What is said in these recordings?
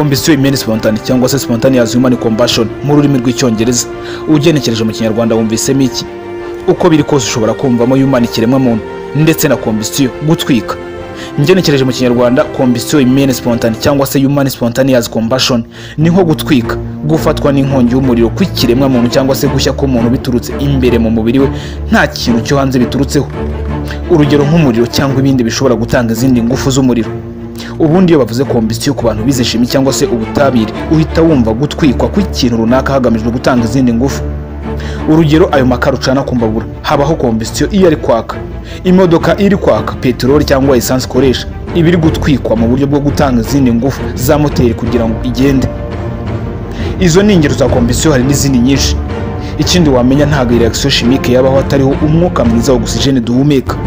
ambition imene spontane cyangwa se spontaneous human combustion mu rurimi rw'icyongereza ugenekereje mu kinyarwanda wumvisemo iki uko biri kose ushobora kumvamo human ikiremwa muntu ndetse na combustion gutwika ngenekereje mu kinyarwanda combustion imene spontane cyangwa se human spontaneous combustion ni nko gutwika gufatwa n'inkongi y'umuriro kw'ikiremwa muntu cyangwa se gushya k'umuntu biturutse imbere mu mubiri we nta kintu cyo hanze biturutseho urugero nk'umuriro cyangwa ibindi bishobora gutanga izindi ngufu z'umuriro ubundi iyo bavuze kombisiyo ku bantu bize shimi cyangwa se ubutabire uhita wumva gutwikwa kw'ikintu runaka hagamijwe gutanga izindi ngufu urugero ayo makara ucana ku mbabura habaho kombisiyo iyo ari kwaka imodoka iri kwaka peteroli cyangwa esanse ikoresha iba iri gutwikwa mu buryo bwo gutanga izindi ngufu za moteri kugira ngo igende izo ni ingero za kombisiyo hari n'izindi nyinshi ikindi wamenya ntabwo reaction chimique yabaho atariho umwuka mwiza wa ogisijeni duhumeka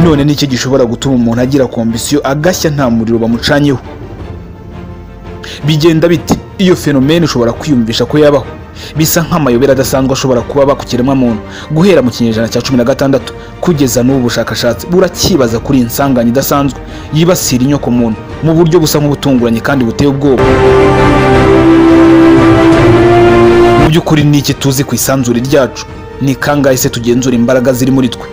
none nicyo gishobora gutuma umuntu agira kombisiyo agashya nta muriro bamucanyeho bigenda biti iyo fenomene ushobora kwiyumvisha ko yabaho bisa nk'amayobera adasanzwe ashobora kuba aba ku kiremwamuntu guhera mu kinyejana cya cumi na gatandatu kugeza n'ubu bushakashatsi buracyibaza kuri iyi nsanganya idasanzwe yibasira inyokomuntu mu buryo busa nk'ubutunguranye kandi buteye ubwoba mu by'ukuri ni iki tuzi ku isanzure ryacu ni kangahe se tugenzura imbaraga ziri muri twe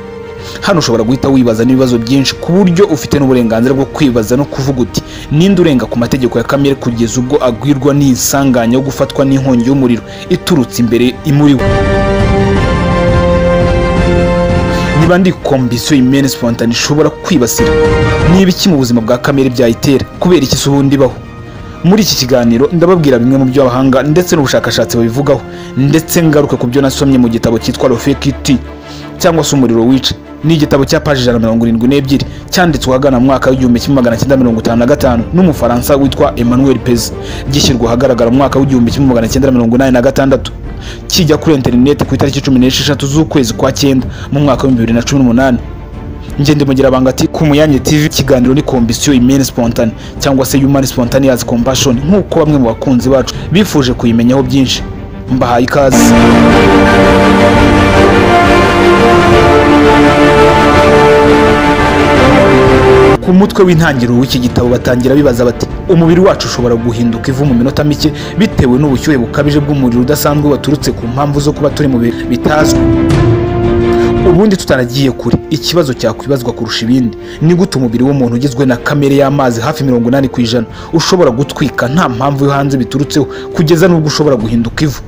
hano ushobora guhita wibaza n'ibibazo byinshi ku buryo ufite n'uburenganzira bwo kwibaza no kuvuga uti ninde urenga ku mategeko ya kamere kugeza ubwo agwirwa n'insanganya yo gufatwa n'inkongi y'umuriro iturutse imbere imuri we niba ndi kombisiyo imene spontane ishobora kwibasira niba iki mu buzima bwa kamere byayitera kubera iki se ubundi ibaho muri iki kiganiro ndababwira bimwe mu byo abahanga ndetse n'ubushakashatsi babivugaho ndetse ngaruke ku byo nasomye mu gitabo cyitwa rofekiti cyangwa se umuriro wica ni igitabo cya paji ijana na mirongo irindwi n'ebyiri cyanditswe ahagana mu mwaka w'igihumbi kimwe magana cyenda mirongo itanu na gatanu n'umufaransa witwa emmanuel pez gishyirwa ahagaragara mu mwaka w'igihumbi kimwe magana cyenda mirongo inani na gatandatu kijya kuri interineti ku itariki cumi n'esheshatu z'ukwezi kwa cyenda mu mwaka w'ibihumbi bibiri na cumi n'umunani ngende mugira banga ati ku muyange tv ikiganiro ni kombisiyo imene spontane cyangwa se human spontaneous compassion nk'uko bamwe mu bakunzi bacu bifuje kuyimenyaho byinshi mbahaye ikaze ku mutwe w'intangiriro w'iki gitabo batangira bibaza bati umubiri wacu ushobora guhinduka ivu mu minota mike bitewe n'ubushyuhe bukabije bw'umuriro udasanzwe waturutse ku mpamvu zo kuba turi mu bihe bitazwi ubundi tutaragiye kure ikibazo cyakwibazwa kurusha ibindi ni gute umubiri w'umuntu ugizwe na kamere y'amazi hafi mirongo inani ku ijana ushobora gutwika nta mpamvu yo hanze biturutseho kugeza n'ubwo ushobora guhinduka ivu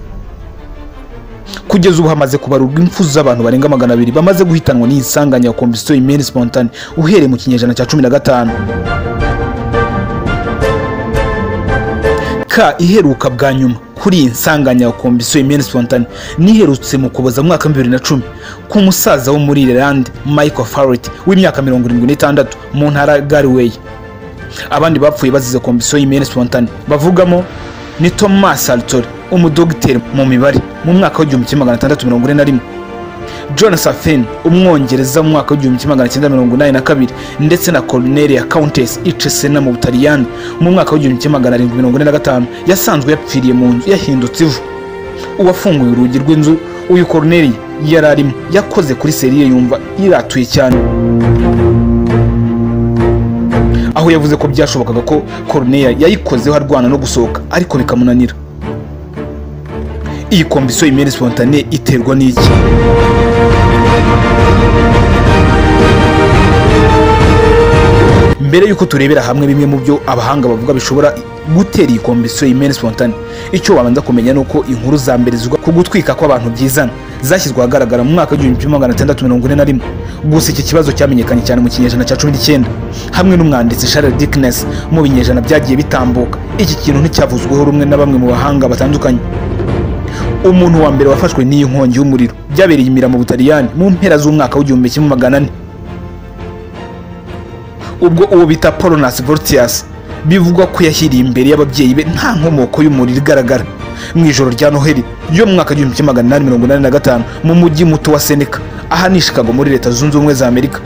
kugeza ubu hamaze kubarurwa impfu z'abantu barenga magana abiri bamaze guhitanwa n'iyi nsanganya ya kombisiyo imene spontane uhereye mu kinyejana cya cumi na gatanu ka iheruka bwa nyuma kuri iyi nsanganya ya kombisiyo imene spontane niherutse mu kuboza mu mwaka bibiri na cumi ku musaza wo muri irelande michael farrett w'imyaka mirongo irindwi n'itandatu mu ntara gariway abandi bapfuye bazize kombisiyo y'imene spontane bavugamo ni thomas altori umudogiteri mu mibare mu mwaka w'igihumbi kimwe magana atandatu mirongo ine na rimwe john safen umwongereza mu mwaka w'igihumbi kimwe magana cyenda mirongo inani na kabiri ndetse na coronelia countess icesena mu butaliyani mu mwaka w'igihumbi kimwe magana arindwi mirongo ine na gatanu yasanzwe yapfiriye mu nzu yahindutse ivu uwafunguye urugi rw'inzu uyu coronelia yari arimo yakoze kuri seriye yumva yiratuye cyane aho yavuze ko byashobokaga ko coronelia yayikozeho arwana no gusohoka ariko bikamunanira iyi kombisiyo imere spontane iterwa n'iki mbere y'uko turebera hamwe bimwe mu byo abahanga bavuga bishobora gutera iyi kombisiyo imere spontane icyo wabanza kumenya ni uko inkuru za mbere zivuga ku gutwika kw'abantu byizana zashyizwe ahagaragara mu mwaka w'igihumbi kimwe magana atandatu mirongo ine na rimwe gusa iki kibazo cyamenyekanye cyane mu kinyejana cya cumi n'icyenda hamwe n'umwanditsi charles dickness mu binyejana byagiye bitambuka iki kintu nticyavuzweho rumwe na bamwe mu bahanga batandukanye umuntu wa mbere wafashwe n'iyi nkongi y'umuriro byabereye imira mu butaliyani mu mpera z'umwaka w'igihumbi kimwe magana ane ubwo uwo bita polonas voltius bivugwa ko yashyiriye imbere y'ababyeyi be nta nkomoko y'umuriro igaragara mu ijoro rya noheli yo mu mwaka w'igihumbi kimwe magana inani mirongo inani na gatanu mu mujyi muto wa seneca aha ni chicago muri leta zunze ubumwe za amerika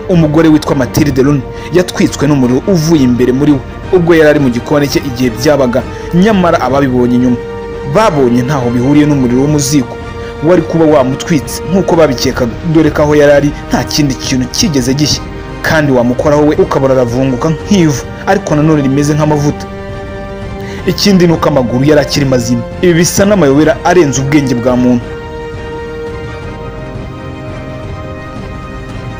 umugore witwa matilde luni yatwitswe n'umuriro uvuye imbere muri we ubwo yari ari mu gikoni cye igihe byabaga nyamara ababibonye nyuma babonye ntaho bihuriye n'umuriro w'umuzigo wari kuba wamutwitse nk'uko babikekaga dore ko aho yari ari nta kindi kintu kigeze gishya kandi wamukoraho we ukabona aravunguka nk'ivu ariko nanone rimeze nk'amavuta ikindi ni uko amaguru yari akiri mazima ibi bisa n'amayobera arenze ubwenge bwa muntu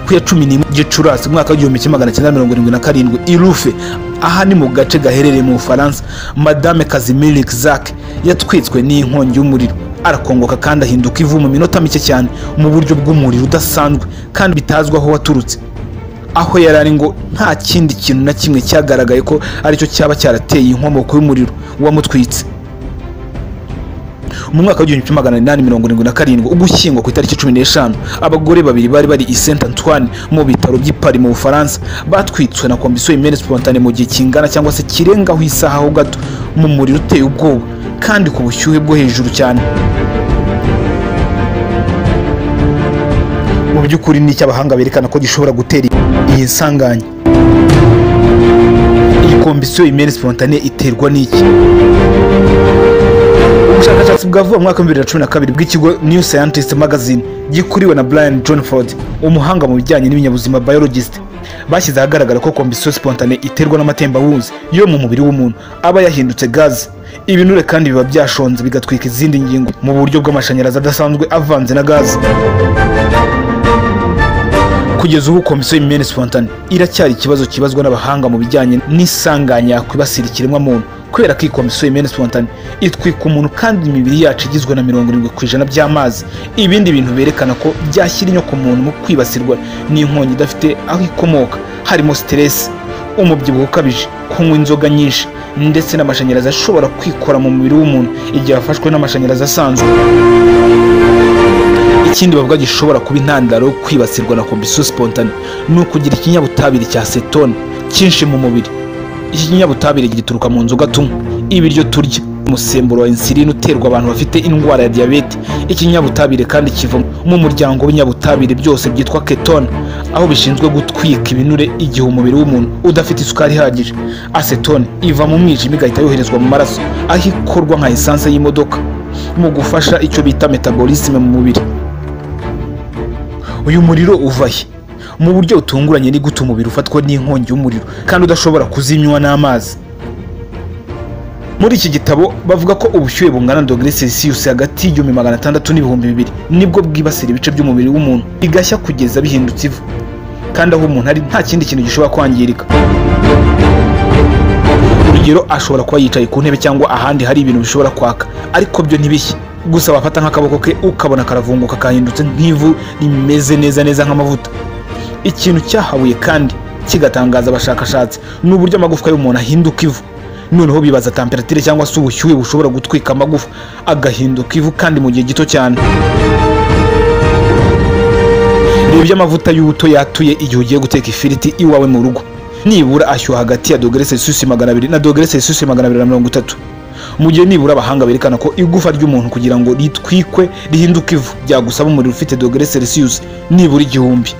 ku ya cumi n'imwe gicurasi umwaka w'igihumbi kimwe magana cyenda mirongo irindwi na karindwi irufe aha ni mu gace gaherereye mu bufaransa madame kazimiri zak yatwitswe n'inkongi y'umuriro arakongoka kandi ahinduka ivu mu minota mike cyane mu buryo bw'umuriro udasanzwe kandi bitazwi aho waturutse aho yari ari ngo nta kindi kintu na kimwe cyagaragaye ko aricyo cyaba cyarateye inkomoko y'umuriro wamutwitse mu mwaka w'igihumbi kimwe magana inani mirongo irindwi na karindwi ugushyingwa ku itariki cumi n'eshanu abagore babiri bari bari i saint antoine mu bitaro by'i paris mu bufaransa batwitswe na komisiyo imene spontane mu gihe kingana cyangwa se kirengaho isaha ho gato mu muriro uteye ubwoba kandi ku bushyuhe bwo hejuru cyane mu by'ukuri ni icy'abahanga berekana ko gishobora gutera iyi nsanganya iyi komisiyo imene spontane iterwa n'iki ubushakashatsi bwavuye mu mwaka w'ibibiri na cumi na kabiri bw'ikigo new scientist magazine gikuriwe na brian johnford umuhanga mu bijyanye n'ibinyabuzima biologist bashyize ahagaragara ko kombisiyo spontane iterwa n'amatembabuzi yo mu mubiri w'umuntu aba yahindutse gaze ibinure kandi biba byashonze bigatwika izindi ngingo mu buryo bw'amashanyarazi adasanzwe avanze na gaze kugeza ubu komisiyo y'imyenda spontane iracyari ikibazo kibazwa n'abahanga mu bijyanye n'isanganya yakwibasira ikiremwamuntu kubera ko iyi komisiyo y'imyenda spontane itwika umuntu kandi imibiri yacu igizwe na mirongo irindwi ku ijana by'amazi ibindi bintu berekana ko byashyira inyo ku muntu mu kwibasirwa n'inkongi idafite aho ikomoka harimo siteresi umubyibuho ukabije kunywa inzoga nyinshi ndetse n'amashanyarazi ashobora kwikora mu mubiri w'umuntu igihe afashwe n'amashanyarazi asanzwe ikindi bavuga gishobora kuba intandaro yo kwibasirwa na kombisiyo spontane ni ukugira ikinyabutabire cya setone cyinshi mu mubiri iki kinyabutabire gituruka mu nzoga tunywa ibiryo turya umusemburo wa insuline uterwa abantu bafite indwara ya diyabete ikinyabutabire kandi kiva mu muryango w'ibinyabutabire byose byitwa ketone aho bishinzwe gutwika ibinure igihe umubiri w'umuntu udafite isukari ihagije acetone iva mu mwijima igahita yoherezwa mu maraso aho ikorwa nka esanse y'imodoka mu gufasha icyo bita metabolisme mu mubiri uyu muriro uva he mu buryo butunguranye ni gute umubiri ufatwa n'inkongi y'umuriro kandi udashobora kuzimywa n'amazi muri iki gitabo bavuga ko ubushyuhe bungana na dogere celsius hagati y'igihumbi magana atandatu n'ibihumbi bibiri nibwo bwibasira ibice by'umubiri w'umuntu bigashya kugeza bihindutse ivu kandi aho umuntu ari nta kindi kintu gishobora kwangirika urugero ashobora kuba yicaye ku ntebe cyangwa ahandi hari ibintu bishobora kwaka ariko byo ntibishye gusa wafata nk'akaboko ke ukabona karavunguka kahindutse nk'ivu rimeze neza neza nk'amavuta ikintu cyahabuye kandi kigatangaza abashakashatsi ni uburyo amagufwa y'umuntu ahinduka ivu noneho bibaza temperatire cyangwa se ubushyuhe bushobora gutwika amagufa agahinduka ivu kandi mu gihe gito cyane reba ibyo amavuta y'ubuto yatuye igihe ugiye guteka ifiriti iwawe mu rugo nibura ashyuha hagati ya dogere celsius magana abiri na dogere celsius magana abiri na mirongo itatu mu gihe nibura abahanga berekana ko igufa ry'umuntu kugira ngo ritwikwe rihinduke ivu byagusaba umuriro ufite dogere celsius nibura igihumbi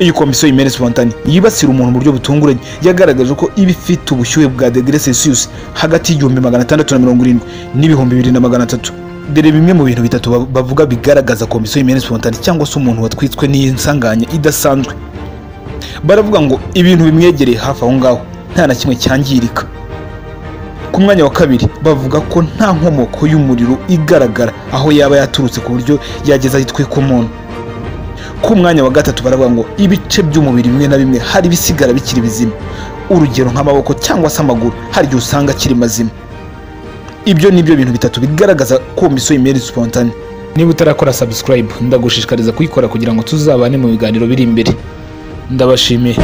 iyi komisiyo y'imene spontane yibasira umuntu mu buryo butunguranye yagaragaje ko iba ifite ubushyuhe bwa degere celsius hagati y'igihumbi magana atandatu na mirongo irindwi n'ibihumbi bibiri na magana atatu dore bimwe mu bintu bitatu ba- bavuga bigaragaza komisiyo y'imene spontane cyangwa se umuntu watwitswe n'iyi nsanganya idasanzwe baravuga ngo ibintu bimwegereye hafi aho ngaho nta na kimwe cyangirika ku mwanya wa kabiri bavuga ko nta nkomoko y'umuriro igaragara aho yaba yaturutse ku buryo yageza yitwika umuntu ku mwanya wa gatatu baravuga ngo ibice by'umubiri bimwe na bimwe hari ibisigara bikiri bizima urugero nk'amaboko cyangwa se amaguru hari igihe usanga akiri mazima ibyo ni byo bintu bitatu bigaragaza komisiyo y'imeri spontane niba utarakora subscribe ndagushishikariza kuyikora kugira ngo tuzabane mu biganiro biri imbere ndabashimiye